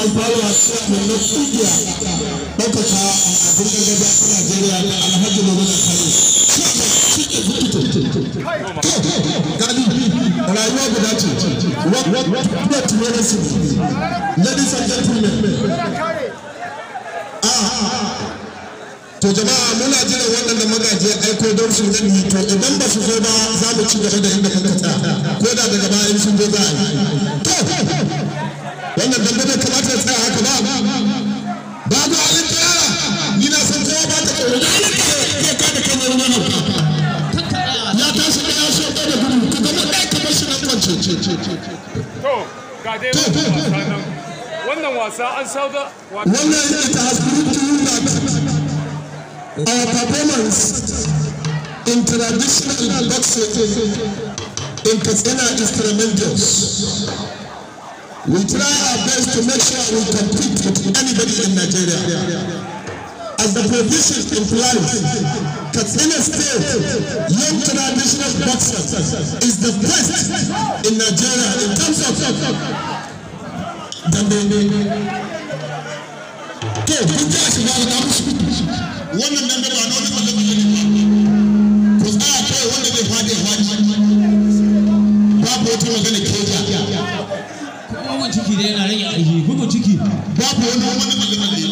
amfana ciyaman na kungiya ɗaukaka abin gargajiya ta Najeriya da Alhaji Muhammad Kano. Gani rayuwa guda ce. What medicine? Ladies and gentlemen. To jama'a muna jiran waɗanda magaji aiko don su gani to idan ba su zo ba za mu ci gaba da inda muka tsaya ko da daga baya in sun zo za a yi. To wannan dambe bai kamata ya tsaya haka ba. Babu halin tsaya ni na san kowa ba ta tsoro da halin tsaya zai kada kan wani wani ya tashi da ya so da gudu ka gama ɗaya kamar shi nan kwance. To, ga dai wannan wasa nan. Wannan wasa an sauka Wannan it has proved to you that our performance in traditional boxing in Katsina is tremendous. We try our best to make sure we compete with anybody in Nigeria. As the provision implies, Katsina State young traditional boxers is the best in Nigeria in terms of dambe. To, kun ji a shiga da musu wannan dambe ba na wani tsalle-tsalle ne ba. Ku tsaya kawai wanda zai faɗi ya faɗi. Babu wata magana keja. bugun ciki da yana rage aiki bugun ciki Babu wani wani tsalle-tsalle.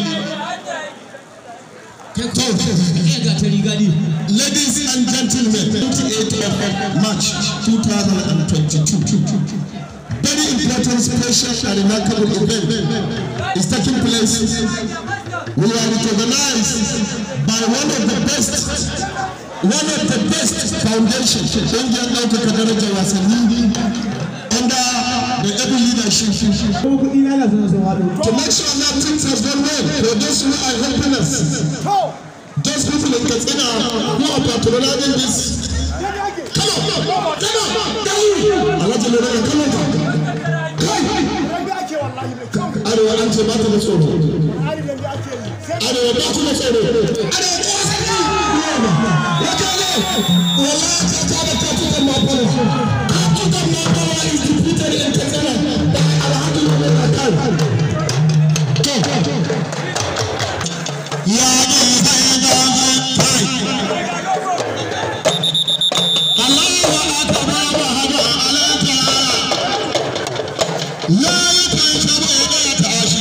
iya ga ta riga ne Ladies and gentlemen, 28th of March 2022. Very important, special, and remarkable event is taking place. We are recognized by one of the best, one of the best foundations, ƙungiyar ɗaukaka darajar wasanni under the able leadership. To make sure that things have gone well for those who are helping us. Those people in Katsina who are patronizing this. Come on, come on, come on. Alhaji Lorena, come on. Kai, Arewa an ce ba ta da tsoro. Arewa ba ta da tsoro. Arewa ko sani. Wakale, wala ta ta da ta tutar mafana. Ta tutar mafana is defeated in Katsina by Alhaji Lorena Kai. To, ya ne sai da kai. Allahu akbar wa hada alaka. Ya yi kai saboda ya tashi.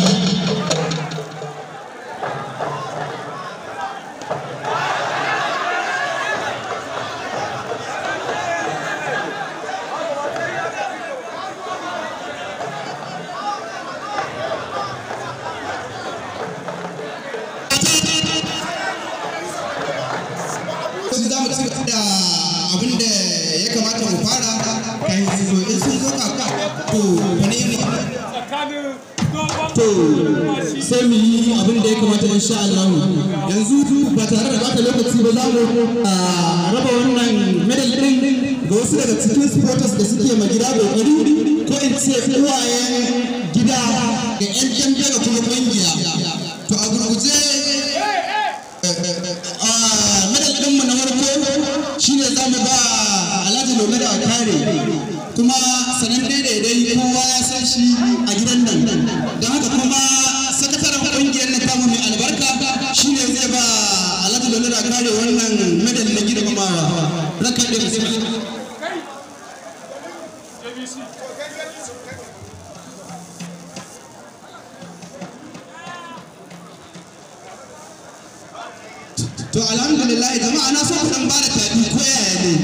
yanzu za mu ci gaba da abin da ya kamata mu fara kan su zo in sun zo kaka to wani ne tsakanin dogon to sai mu yi abin da ya kamata insha Allah yanzu ba tare da bata lokaci ba za mu ah, raba wannan medal din ga wasu daga cikin supporters da suke ma gida kokari ko in ce uwayen gida ga yan dambe da kuma kungiya to a gurguje medal ɗinmu na farko shine za mu ba alhaji lome da kare kuma sanan daidai kowa ya san shi a gidan nan don haka kuma sakataren ƙungiyar na tamu mai albarka shine zai ba alhaji lome da kare wannan medal na girmamawa rakar da bismillah ABC. to alhamdulillah jama'a na so ku dan bada tafi ko yaya ne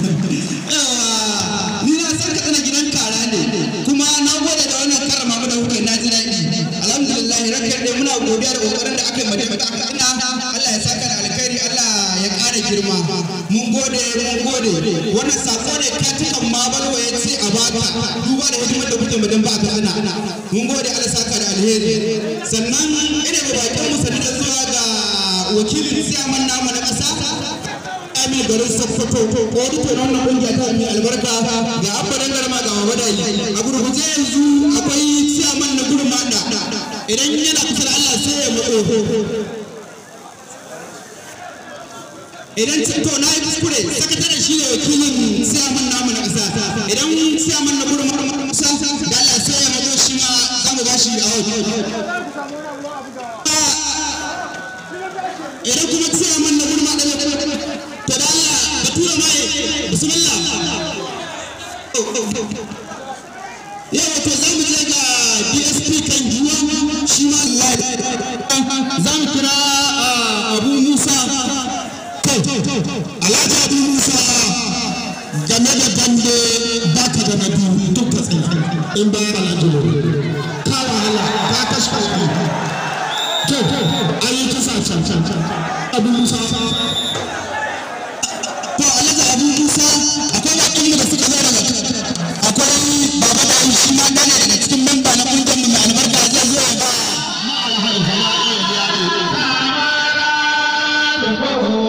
yawa ni na san ka tsana gidan kara ne kuma na gode da wannan karrama mu da kuka yi, na ji daɗi alhamdulillah rakar dai muna godiya da kokarin da aka yi madama da aka ina Allah ya saka da alkhairi Allah ya ƙara girma mun gode mun gode wannan sako ne katikan ma balwa ya ce a baka duba da hidimar da kuke madan ba ka ina mun gode Allah ya saka da alheri sannan ina ba bakin mu sanin da zuwa ga wakilin siyaman namu na ƙasa Amir garin Sokoto auditor na wannan kungiya ta mai albarka ga abbadan garma ga mabadai a gurguje yanzu akwai siyaman na gurin mada idan yana kusa da Allah sai ya matso idan to na yi kuskure sakataren shi ne wakilin siyaman namu na ƙasa idan siyaman na gurin mada da Allah sai ya matso shi ma za mu ba ba shi a wani idan kuma tsaya man na gurma da to da Allah ka tura mai bismillah yau to za mu je ga DSP kan giwa shi ma za mu kira Abu Musa Alhaji Abu Musa game da dambe baka da na biyu duk ka tsaye in ba Alhaji ka wahala ka kashe kuɗi to an yi kisa can can can Abu Musa to Alhaji Abu Musa akwai bakin mu da suka zo daga akwai baba da shi ma gane daga cikin memba na kungiyar mu mai albarka zai zo ya ba